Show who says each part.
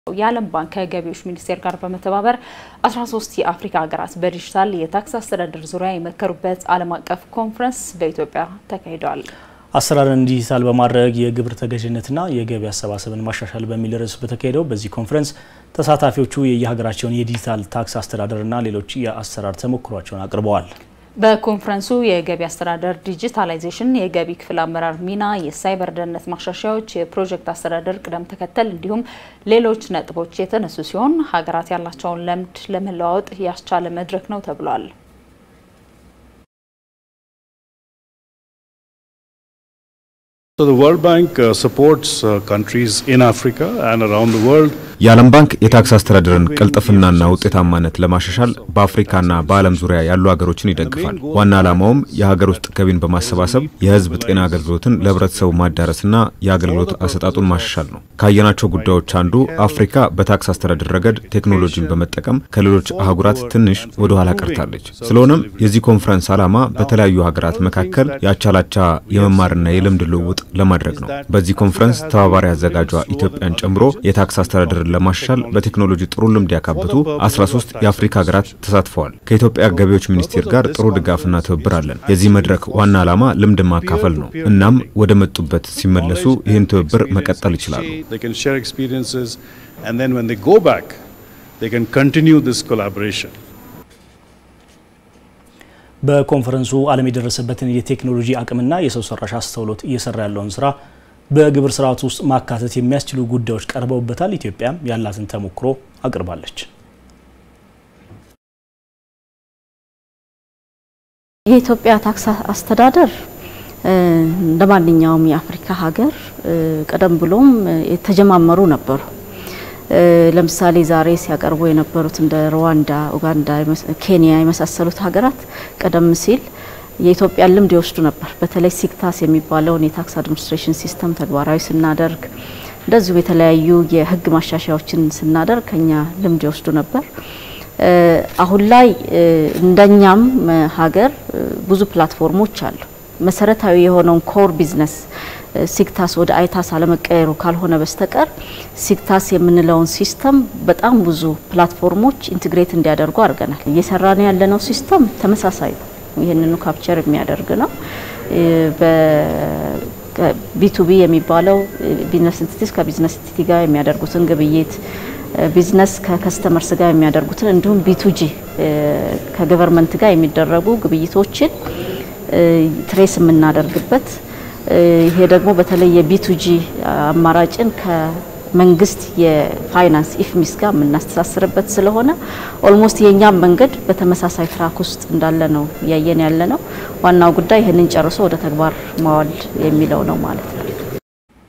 Speaker 1: የዓለም ባንክ ከገቢዎች ሚኒስቴር ጋር በመተባበር 13 የአፍሪካ ሀገራት በዲጂታል የታክስ አስተዳደር ዙሪያ የመከሩበት ዓለም አቀፍ ኮንፈረንስ በኢትዮጵያ ተካሂደዋል።
Speaker 2: አሰራርን ዲጂታል በማድረግ የግብር ተገዥነትና የገቢ አሰባሰብን ማሻሻል በሚል ርዕስ በተካሄደው በዚህ ኮንፈረንስ ተሳታፊዎቹ የየሀገራቸውን የዲጂታል ታክስ አስተዳደርና ሌሎች የአሰራር ተሞክሯቸውን አቅርበዋል።
Speaker 1: በኮንፈረንሱ የገቢ አስተዳደር ዲጂታላይዜሽን፣ የገቢ ክፍል አመራር ሚና፣ የሳይበር ደህንነት ማሻሻያዎች፣ የፕሮጀክት አስተዳደር ቅደም ተከተል እንዲሁም ሌሎች ነጥቦች የተነሱ ሲሆን ሀገራት ያላቸውን ልምድ ለመለዋወጥ ያስቻለ መድረክ ነው ተብሏል።
Speaker 3: የዓለም ባንክ የታክስ አስተዳደርን ቅልጥፍናና ውጤታማነት ለማሻሻል በአፍሪካና በዓለም ዙሪያ ያሉ ሀገሮችን ይደግፋል። ዋና ዓላማውም የሀገር ውስጥ ገቢን በማሰባሰብ የሕዝብ ጤና አገልግሎትን ለሕብረተሰቡ ማዳረስና የአገልግሎት አሰጣጡን ማሻሻል ነው። ካየናቸው ጉዳዮች አንዱ አፍሪካ በታክስ አስተዳደር ረገድ ቴክኖሎጂን በመጠቀም ከሌሎች አህጉራት ትንሽ ወደ ኋላ ቀርታለች። ስለሆነም የዚህ ኮንፈረንስ ዓላማ በተለያዩ ሀገራት መካከል የአቻላቻ የመማርና የልምድ ልውውጥ ለማድረግ ነው። በዚህ ኮንፈረንስ ተባባሪ አዘጋጇ ኢትዮጵያን ጨምሮ የታክስ አስተዳደርን ለማሻሻል በቴክኖሎጂ ጥሩ ልምድ ያካበቱ 13 የአፍሪካ ሀገራት ተሳትፈዋል። ከኢትዮጵያ ገቢዎች ሚኒስቴር ጋር ጥሩ ድጋፍና ትብብር አለን። የዚህ መድረክ ዋና ዓላማ ልምድ ማካፈል ነው። እናም ወደ መጡበት ሲመለሱ ይህን ትብብር መቀጠል ይችላሉ።
Speaker 2: በኮንፈረንሱ ዓለም የደረሰበትን የቴክኖሎጂ አቅምና የሰው ሰራሽ አስተውሎት እየሰራ ያለውን ስራ በግብር ስርዓት ውስጥ ማካተት የሚያስችሉ ጉዳዮች ቀርበውበታል። ኢትዮጵያም ያላትን ተሞክሮ አቅርባለች።
Speaker 4: የኢትዮጵያ ታክስ አስተዳደር እንደ ማንኛውም የአፍሪካ ሀገር ቀደም ብሎም የተጀማመሩ ነበሩ። ለምሳሌ ዛሬ ሲያቀርቡ የነበሩት እንደ ሩዋንዳ፣ ኡጋንዳ፣ ኬንያ የመሳሰሉት ሀገራት ቀደም ሲል የኢትዮጵያን ልምድ ይወስዱ ነበር። በተለይ ሲክታስ የሚባለውን የታክስ አድሚኒስትሬሽን ሲስተም ተግባራዊ ስናደርግ እንደዚሁም የተለያዩ የሕግ ማሻሻያዎችን ስናደርግ ከኛ ልምድ ይወስዱ ነበር። አሁን ላይ እንደኛም ሀገር ብዙ ፕላትፎርሞች አሉ። መሰረታዊ የሆነውን ኮር ቢዝነስ ሲክታስ ወደ አይታስ አለመቀየሩ ካልሆነ በስተቀር ሲክታስ የምንለውን ሲስተም በጣም ብዙ ፕላትፎርሞች ኢንትግሬት እንዲያደርጉ አድርገናል። እየሰራን ያለነው ሲስተም ተመሳሳይ ነው። ይህንኑ ካፕቸር የሚያደርግ ነው። ቢቱቢ የሚባለው ቢዝነስ ኢንቲቲስ ከቢዝነስ ኢንቲቲ ጋር የሚያደርጉትን ግብይት፣ ቢዝነስ ከከስተመርስ ጋር የሚያደርጉትን እንዲሁም ቢቱጂ ከገቨርንመንት ጋር የሚደረጉ ግብይቶችን ትሬስ የምናደርግበት ይሄ ደግሞ በተለይ የቢቱጂ አማራጭን መንግስት የፋይናንስ ኢፍሚስ ጋር የምናስተሳስርበት ስለሆነ ኦልሞስት የእኛም መንገድ በተመሳሳይ ትራክ ውስጥ እንዳለ ነው እያየን ያለ ነው። ዋናው ጉዳይ ይህንን ጨርሶ ወደ ተግባር ማዋል የሚለው ነው ማለት ነው።